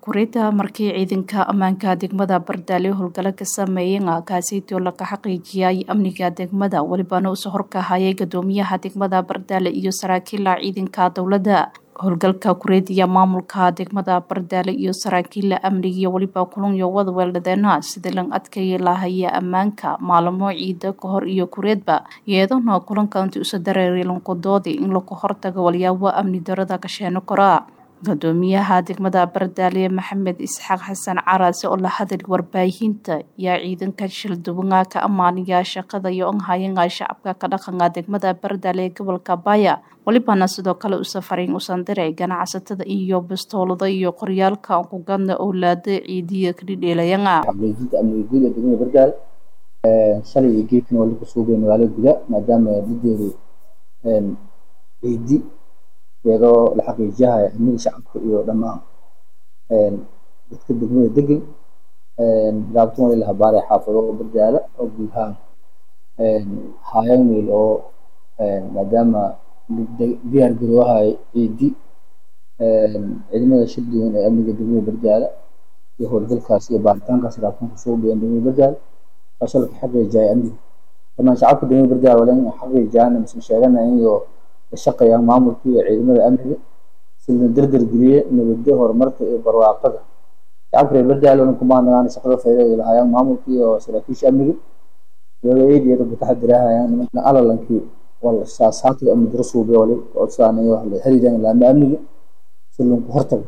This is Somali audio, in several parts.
Kuuriyada markii ciidanka ammaanka degmada Bardaale howlgalo ka sameeyeen kaasiytoo laga xaqiijiyay amniga degmada walibana usoo horkahayay gudoomiyaha degmada Bardaale iyo saraakiila ciidanka dowladda howlgalka kureediya maamulka degmada Bardaale iyo saraakiila amniga iyo waliba kulan iyo wada weeldhadeena sida lan adkeeyi lahaya ammaanka maalmo ciida ka hor iyo kureedba iyadana kulanka intii usa dareeray lanqodoodi in lagu hortago walyaabo amni darada ka sheeno kora gudoomiyaha degmada Bardaale Maxamed Isxaaq Xasan Caraase oo la hadlay warbaahinta yaa ciidanka shilduwanga ka amaanaya shaqada iyo onhayanka shacabka ka dhaqanka degmada Bardaale ee gobolka Baya walibana sidoo kale u safarin usan diray ganacsatada iyo bastoolada iyo qoryaalka aan ku gadna owlaada ciidiya ka dhidheelayanga xaqiijinta amniga guud ee degmada Bardaale shalay iyo geedkan waa lagu soo geeyay magaalada gudaha maadaama dideedu ciidi iyadoo la xaqiijiyahay amniga shacabka iyo dhammaan dadka degmada degan gaabtan wali la habaaray xaafado bardaala oo guud ahaan hayan wiil oo maadaama diyaar garoowahay ciidi ciidamada shir duwan ee amniga degmada bardaala iyo howlgalkaas iyo baaritaankaas gaabtan kusoo geeyeen degmada bardaala kaasoo la xaqiijiyay amniga dhammaan shacabka degmada bardaala wala in xaqiijiyaan mise sheeganayaan iyo shaqeeyaan maamulka iyo ciidamada amniga si la dardar geliye nabadda horumarka iyo barwaaqada shacabka reer bardaale oo kumaanayaan shaqada fayda lahayaan maamulka iyo saraakiisha amniga iyadoo eed iyada ku taxadirahayaan nimanka alalankii wala saasaadka amni daro suubiya wali codsaanayo wax la xiriiraan laama amniga si lagu hortago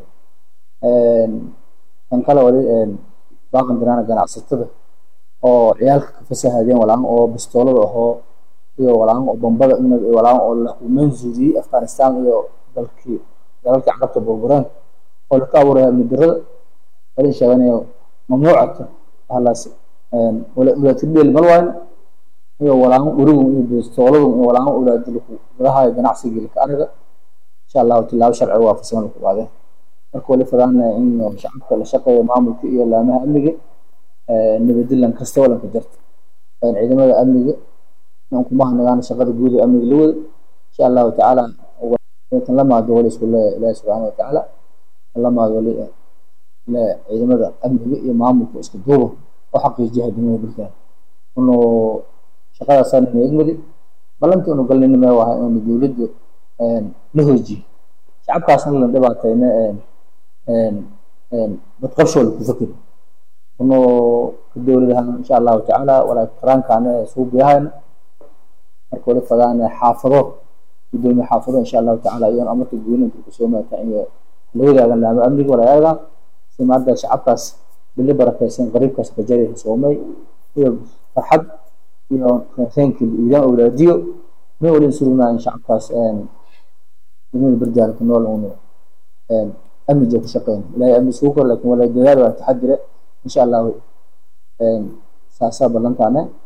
kan kale wali baaqan diraana ganacsatada oo ciyaalka ka fasahadeen walaan oo bastoolada ahoo iyo walaan oo bombada walaan oo la manzuuriyey afghanistan iyo dalkii dalalkii carabta burbureen oo la ka abuuraya amni darada wala sheeganayo mamnuucata halaas ulaatidheel malwaayn iyo walaan urigun iyo bastooladu iyo walaan ulaadilku gadaha ganacsiga laka anaga insha allahu tilaabo sharci waafaqsan lagu qaadeen marka wali fadaana in shacabka la shaqeeyo maamulka iyo laamaha amniga nabadilan kasta walanka jarta ciidamada amniga kumahanagaana shaqada guud ee amniga la wada insha allahu tacaala tan la maado wali isku leeya ilaahi subxaana watacaala tan la maado wali le ciidamada amniga iyo maamulka isku duuba oo xaqiijiyaha degmada bardaale unu shaqadaasana eegmadi ballantii unu galnayna mee wahay inu dowladdu la hoojiyo shacabkaasna la dhibaatayna badqabshoo laku fakeri unu ka dowladahan insha allahu tacaala walaa qaraankaana suubiyahayna marka wali fadaan xaafado gudoomiye xaafado insha allahu tacaala iyoon amarka guulinka kusoo maata iyo la wadaagan laama amniga walaayaga si maanta shacabkaas bili barakaysan qariibkaas bajari soomay iyo farxad iyo reenkii iidaan awlaadiyo ma wali surugnaa shacabkaas degmada bardaale ku nool unu amniga ku shaqeyn ilaahay amni sugu kor laakiin walaa dadaal waa taxadire insha allahu saasaa ballantaane